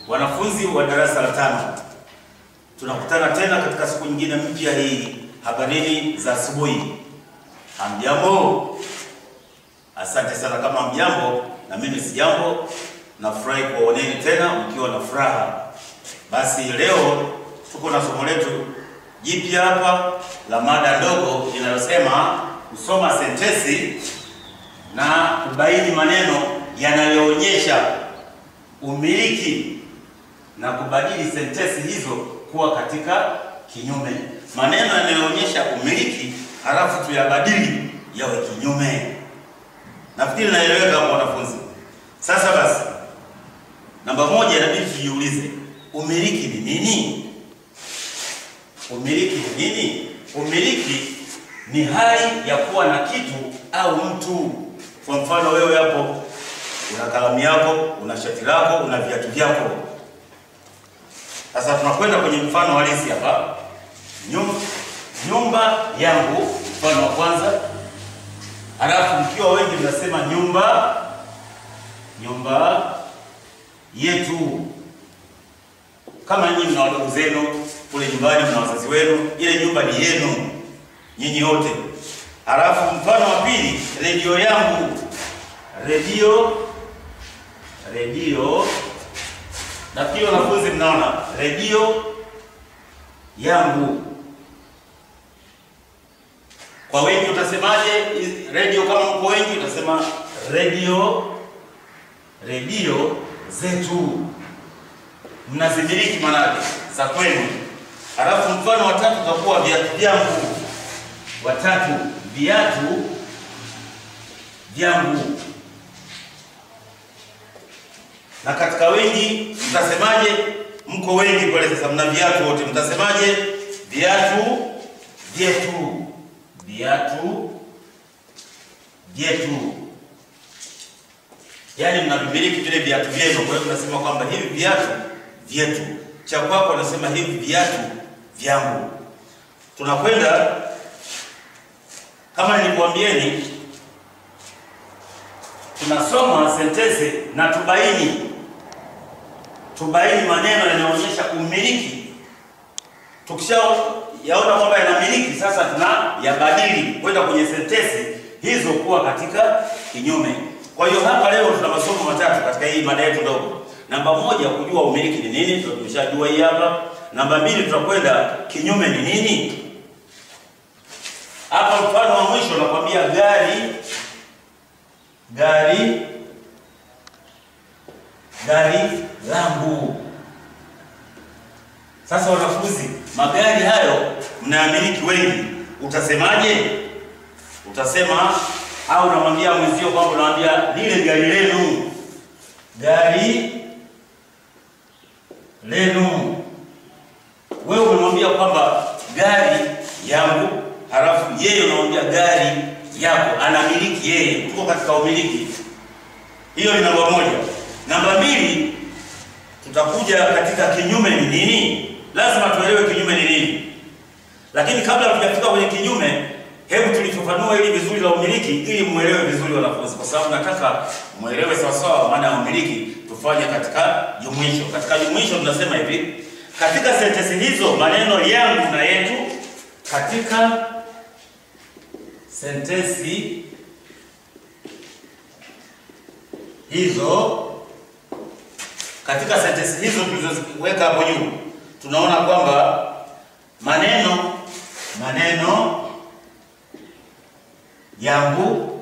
Wanafunzi wa darasa la tano, tunakutana tena katika siku nyingine mpya hii. Habarini za asubuhi. Hamjambo? Asante sana. Kama hamjambo, na mimi si jambo. Nafurahi kuwaoneni tena mkiwa na furaha. Basi leo tuko na somo letu jipya hapa la mada ndogo inayosema kusoma sentensi na kubaini maneno yanayoonyesha umiliki na kubadili sentensi hizo kuwa katika kinyume. Maneno yanayoonyesha umiliki halafu tuyabadili yawe kinyume. Nafikiri naeleweka hapo wanafunzi. Sasa basi, namba moja inabidi tujiulize, umiliki ni nini? Umiliki ni nini? Umiliki ni hali ya kuwa na kitu au mtu. Kwa mfano, wewe hapo una kalamu yako, una shati lako, una viatu vyako. Sasa tunakwenda kwenye mfano halisi hapa. Nyumba, nyumba yangu, mfano wa kwanza. Halafu mkiwa wengi mnasema nyumba, nyumba yetu. Kama nyinyi mna wadogo zenu kule nyumbani, mna wazazi wenu, ile nyumba ni yenu nyinyi wote. Halafu mfano wa pili, redio yangu, redio, redio. Nafikiri wanafunzi mnaona redio yangu. Kwa wengi utasemaje redio? Kama mko wengi utasema redio, redio zetu, mnazimiliki manake za kwenu. Halafu mfano wa tatu utakuwa viatu vyangu, watatu, viatu vyangu. Na katika wengi mtasemaje? Mko wengi pale, sasa mna viatu wote, mtasemaje? Viatu vyetu, viatu vyetu, yaani mnavimiliki vile viatu vyenu. Kwa hiyo tunasema kwamba hivi viatu vyetu. Cha kwako anasema hivi viatu vyangu. Tunakwenda kama nilikuambieni, tunasoma sentensi na tubaini tubaini maneno yanayoonyesha umiliki. Tukishayaona kwamba yanamiliki, sasa tuna yabadili kwenda kwenye sentensi hizo kuwa katika kinyume. Kwa hiyo hapa leo tuna masomo matatu katika hii mada yetu ndogo. Namba moja, kujua umiliki ni nini, ndio tumeshajua hii hapa. Namba mbili, tutakwenda kinyume ni nini. Hapa mfano wa mwisho nakwambia gari, gari, gari langu. Sasa wanafunzi, magari hayo mnayamiliki wengi, utasemaje? Utasema au unamwambia mwenzio kwamba unamwambia lile gari lenu, gari lenu. Wewe umemwambia kwamba gari yangu, halafu yeye unamwambia gari yako, anamiliki yeye, tuko katika umiliki. Hiyo ni namba moja. Namba mbili, tutakuja katika kinyume ni nini. Lazima tuelewe kinyume ni nini, lakini kabla hatujafika kwenye kinyume, hebu tulifafanua hili vizuri la umiliki, ili muelewe vizuri wanafunzi, kwa sababu nataka muelewe sawasawa maana ya umiliki. Tufanye katika jumuisho. Katika jumuisho tunasema hivi, katika sentensi hizo maneno yangu na yetu, katika sentensi hizo katika sentensi hizo tulizoziweka hapo juu, tunaona kwamba maneno maneno yangu,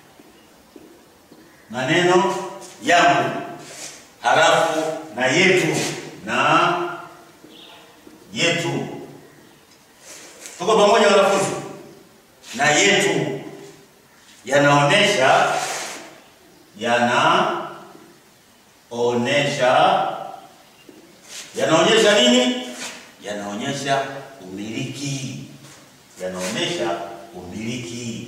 maneno yangu, halafu na yetu na yetu. Tuko pamoja wanafunzi? Na yetu yanaonesha yanaonesha yanaonyesha nini? Yanaonyesha umiliki, yanaonyesha umiliki.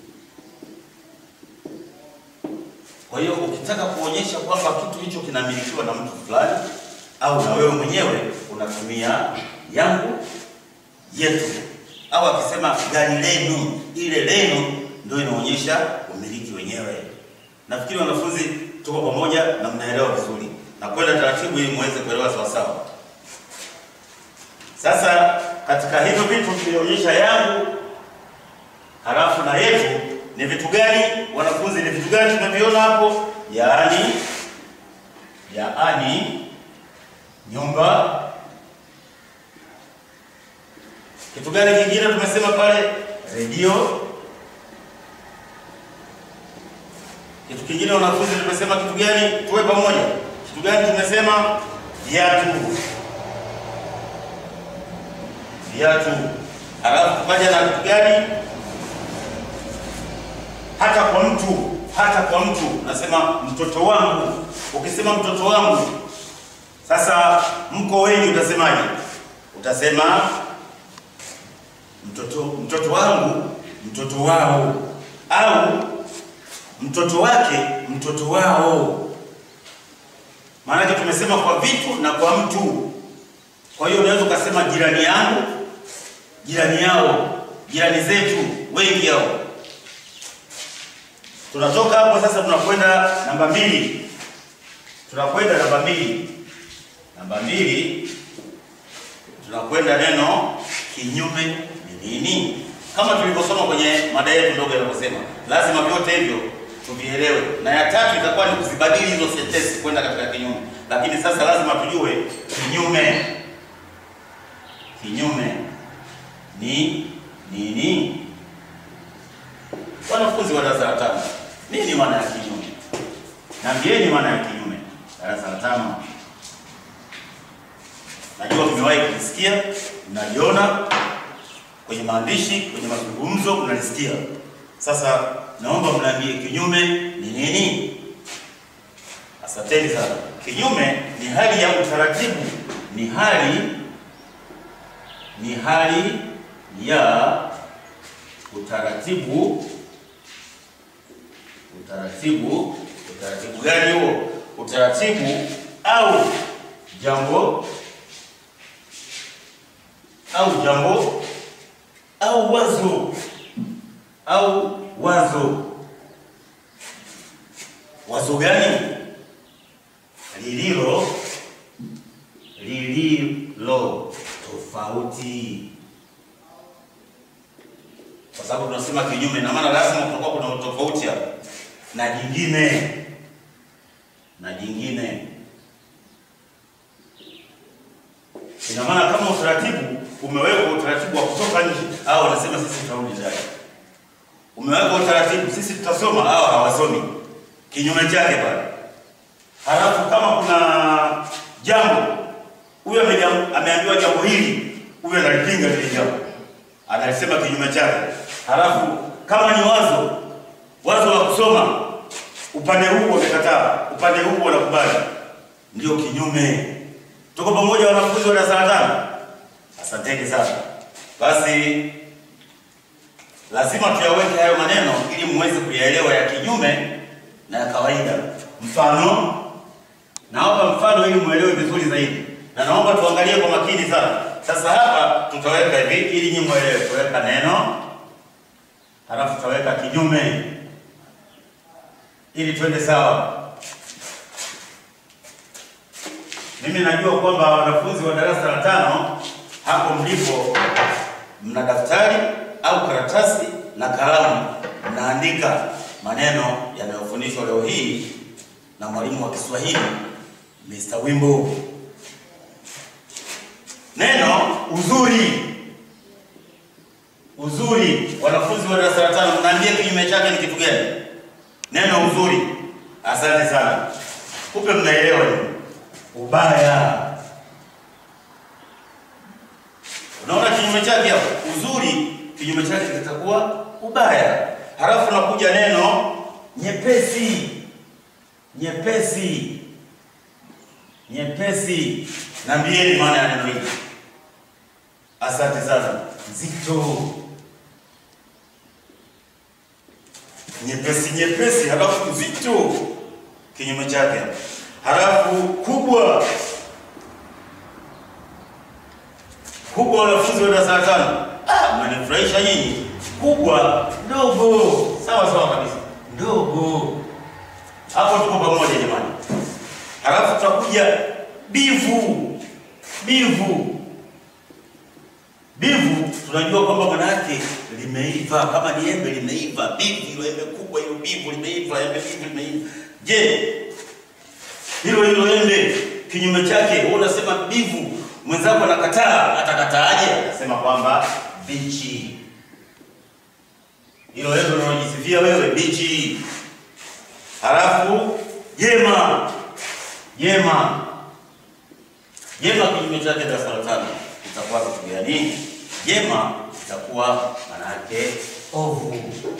Kwa hiyo ukitaka kuonyesha kwamba kitu hicho kinamilikiwa na mtu fulani au na wewe mwenyewe unatumia yangu, yetu, au akisema gari lenu, ile lenu ndio inaonyesha umiliki wenyewe. Nafikiri wanafunzi tuko pamoja na mnaelewa vizuri. na kwenda taratibu ili muweze kuelewa sawa sawa. Sasa katika hivyo vitu tulionyesha yangu halafu na yetu ni vitu gani wanafunzi, ni vitu gani tumeviona hapo? Yaani, yaani nyumba. Kitu gani kingine tumesema pale? Redio. Kitu kingine wanafunzi, tumesema kitu gani? Tuwe pamoja. Kitu gani tumesema? Viatu, viatu. Halafu tukaja na kitu gani? hata kwa mtu, hata kwa mtu. Nasema mtoto wangu. Ukisema mtoto wangu, sasa mko wengi, utasemaje? Utasema mtoto, mtoto wangu, mtoto wao, au mtoto wake, mtoto wao. Maanake tumesema kwa vitu na kwa mtu. Kwa hiyo unaweza ukasema jirani yangu, jirani yao, jirani zetu, wengi hao Tunatoka hapo sasa, tunakwenda namba mbili. Tunakwenda namba mbili, namba mbili, tunakwenda neno kinyume ni nini? Kama tulivyosoma kwenye mada yetu ndogo inavyosema, lazima vyote hivyo tuvielewe, na ya tatu itakuwa ni kuzibadili hizo sentensi kwenda katika kinyume. Lakini sasa lazima tujue kinyume, kinyume ni nini? Wanafunzi wa darasa la tano, nini maana ya kinyume? Naambieni maana ya kinyume, darasa la tano. Najua mmewahi kulisikia, mnaliona kwenye maandishi, kwenye mazungumzo, mnalisikia. Sasa naomba mniambie kinyume ni nini? Asanteni sana. Kinyume ni hali ya utaratibu, ni hali ni hali ya utaratibu utaratibu. Utaratibu gani huo? Utaratibu au jambo au jambo au wazo au wazo. Wazo gani? Lililo lililo tofauti kwa sababu tunasema kinyume, na maana lazima kutakuwa kuna tofauti hapo na jingine na jingine. Ina maana kama utaratibu umewekwa, utaratibu wa kutoka nje, au wanasema sisi tutarudi ndani. Umewekwa utaratibu, sisi tutasoma, au hawasomi, kinyume chake pale. Halafu kama kuna jambo, huyo ameambiwa jambo hili, huyo analipinga lile jambo, analisema kinyume chake. Halafu kama ni wazo wazo la kusoma, upande huu wamekataa, upande huu wanakubali, ndio kinyume. Tuko pamoja wanafunzi wa darasa la tano? Asanteni sana. Basi lazima tuyaweke hayo maneno ili muweze kuyaelewa ya kinyume na ya kawaida. Mfano, naomba mfano ili muelewe vizuri zaidi, na naomba tuangalie kwa makini sana. Sasa hapa tutaweka hivi ili nyinyi muelewe. Tutaweka neno halafu tutaweka kinyume ili twende sawa. Mimi najua kwamba wanafunzi wa darasa la tano hapo mlipo mna daftari au karatasi na kalamu, mnaandika maneno yanayofundishwa leo hii na mwalimu wa Kiswahili Mr. Wimbo. Neno uzuri. Uzuri, wanafunzi wa darasa la tano, mnaambia kinyume chake ni kitu gani? Neno uzuri. Asante sana, kumbe mnaelewa ni ubaya. Unaona kinyume chake hapo, uzuri, kinyume chake kitakuwa ubaya. Halafu nakuja neno nyepesi. Nyepesi, nyepesi, naambieni maana ya neno hili. Asante sana. Nzito, nyepesi, nyepesi, halafu nzito, kinyume chake. Halafu kubwa, kubwa. Wanafunzi wa darasa la tano, ah, mnanifurahisha nyinyi. Kubwa, ndogo, sawa sawa kabisa, ndogo. Hapo tuko pamoja jamani. Halafu tutakuja bivu. Bivu, bivu tunajua kwamba maana yake limeiva, kama ni embe limeiva. Bivu, hilo embe kubwa, hilo bivu limeiva, embe bivu limeiva. Je, hilo hilo embe kinyume chake, wewe unasema bivu, mwenzako anakataa, atakataaje? Atasema kwamba bichi. Hilo embe unalojisifia wewe bichi. Halafu jema, jema, jema kinyume chake darasa la tano itakuwa kitu gani? Jema itakuwa maana yake ovu.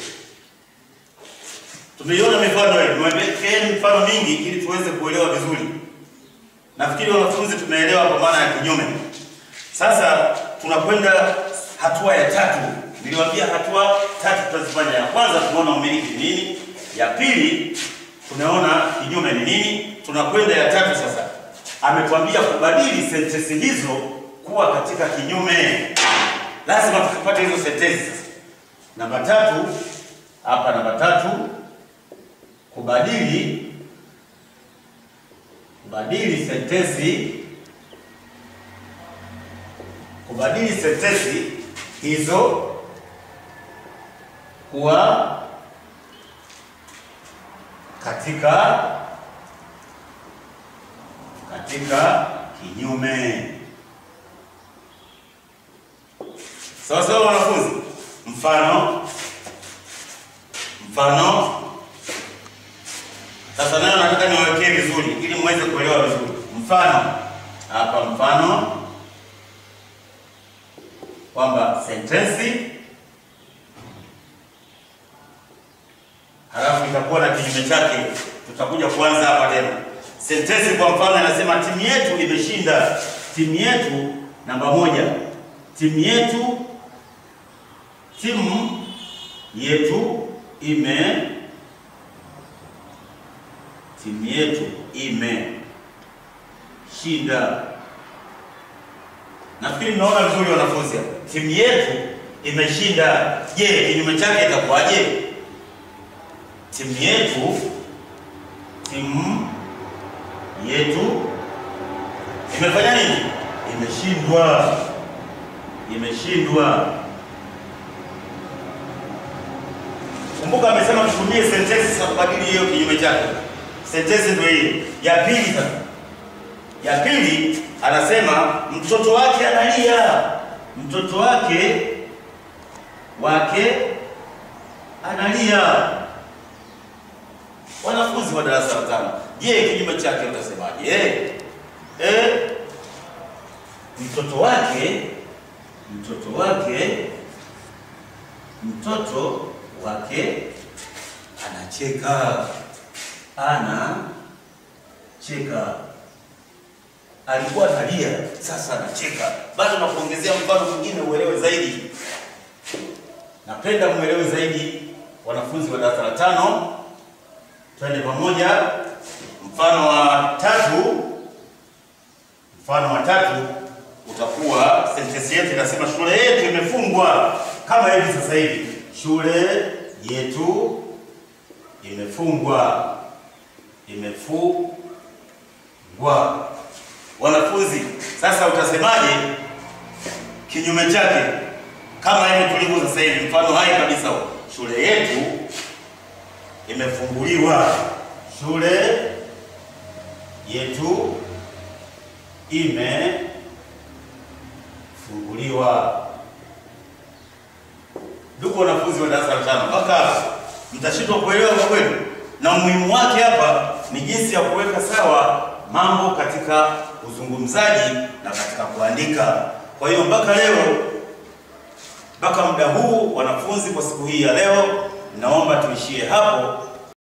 Tumeiona mifano hiyo, tumewekeni mifano mingi ili tuweze kuelewa vizuri. Nafikiri wanafunzi tumeelewa kwa maana ya kinyume. Sasa tunakwenda hatua ya tatu. Niliwaambia hatua tatu tutazifanya. Ya kwanza tunaona umiliki ni nini, ya pili tunaona kinyume ni nini, tunakwenda ya tatu sasa. Ametuambia kubadili sentensi hizo kuwa katika kinyume. Lazima tukipata hizo sentensi. Namba tatu hapa, namba tatu kubadili kubadili sentensi kubadili sentensi hizo kuwa katika katika kinyume. Sawa sawa, wanafunzi. Mfano, mfano sasa nayo nataka niwekee vizuri ili muweze kuelewa vizuri. Mfano hapa, mfano kwamba sentensi halafu itakuwa na kinyume chake. Tutakuja kuanza hapa tena. Sentensi kwa mfano inasema timu yetu imeshinda. Timu yetu namba moja, timu yetu, timu yetu ime timu yetu imeshinda. Nafikiri mnaona vizuri wanafunzi hapa. Timu yetu imeshinda. Je, kinyume chake itakuwaje? Timu yetu, timu yetu imefanya nini? Imeshindwa. Imeshindwa. Kumbuka amesema tutumie sentensi za kubadili hiyo kinyume chake. Sentensi ndio hii. Ya pili sasa. Ya pili anasema mtoto wake analia. Mtoto wake wake analia. Wanafunzi wa darasa la tano, je, kinyume chake utasemaje? Eh, eh, mtoto wake mtoto wake mtoto wake anacheka anacheka. Alikuwa analia, sasa anacheka. Bado nakuongezea mfano mwingine uelewe zaidi. Napenda muelewe zaidi, wanafunzi wa darasa la tano. Twende pamoja. Mfano wa tatu, mfano wa tatu utakuwa sentensi yetu inasema shule yetu imefungwa, kama hivi sasa hivi, shule yetu imefungwa, imefungwa. Wanafunzi, sasa utasemaje kinyume chake? Kama hivi tulivyo sasa hivi, mfano hai kabisa, shule yetu imefunguliwa, shule yetu imefunguliwa. Ndugu wanafunzi wa darasa la tano, mpaka hapa mtashindwa kuelewa kwa kweli, na umuhimu wake hapa ni jinsi ya kuweka sawa mambo katika uzungumzaji na katika kuandika. Kwa hiyo mpaka leo, mpaka muda huu, wanafunzi, kwa siku hii ya leo, naomba tuishie hapo